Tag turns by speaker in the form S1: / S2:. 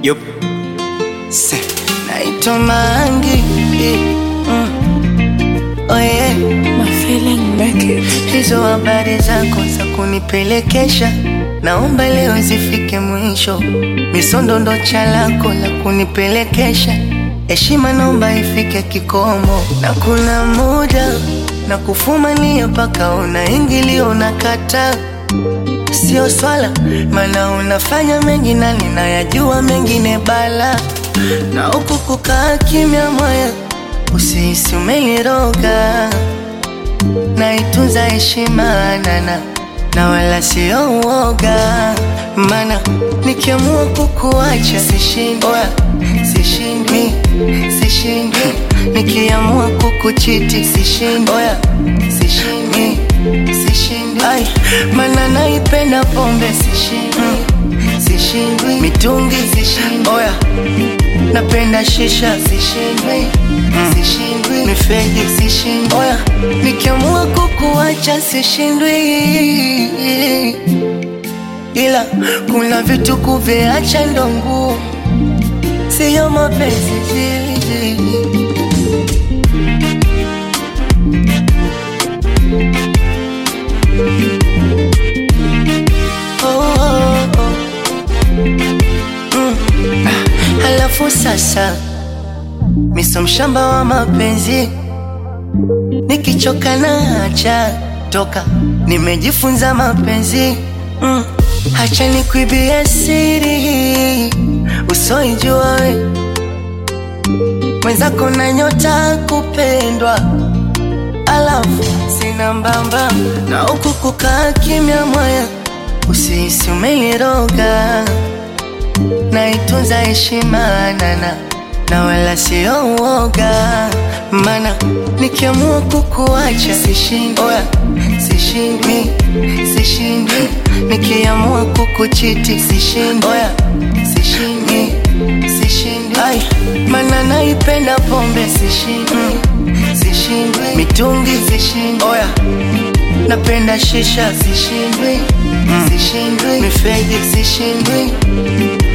S1: Yup. Se.
S2: naitwa Mangi mm. oh yeah.
S3: My feeling make it.
S2: Hizo habari zako za kunipelekesha, naomba leo zifike mwisho. Misondo ndo chalako la kunipelekesha, heshima naomba ifike kikomo. Na kuna muda na kufumania mpaka unaingilio unakata, sio swala, maana unafanya mengi na ninayajua mengine bala, na huku kukaa kimya moyo, usihisi umeniroga naitunza heshima nana na wala sio uoga, mana nikiamua kukuacha sishindi, Oya, sishindi, sishindi, nikiamua kukuchiti sishindi, Oya, sishindi, sishindi, ai, mana naipenda pombe sishindi, sishindwi, mitungi sishindwi, Oya, napenda shisha sishindwi, sishindwi, mifegi sishindwi, Oya, nikiamua kukuacha sishindwi, ila kuna vitu kuviacha ndo ngumu, siyo mapenzi oh, oh, oh. Mm. Ah, Halafu sasa miso mshamba wa mapenzi, nikichoka na acha toka, nimejifunza mapenzi mm. Hacha nikuibie siri usoijua we mwenzako na nyota kupendwa, alafu sina mbamba na huku kukaa kimya moya, usihisi umeniroga naitunza heshima nana na wala sio uoga, mana nikiamua kukuacha sishindi, Oya, sishindi, sishindi, nikiamua kukuchiti sishindi, Oya, sishindi, sishindi, ai, mana naipenda pombe sishindi, sishindwi, mitungi sishindwi, Oya, napenda shisha sishindwi, sishindwi, mifegi sishindwi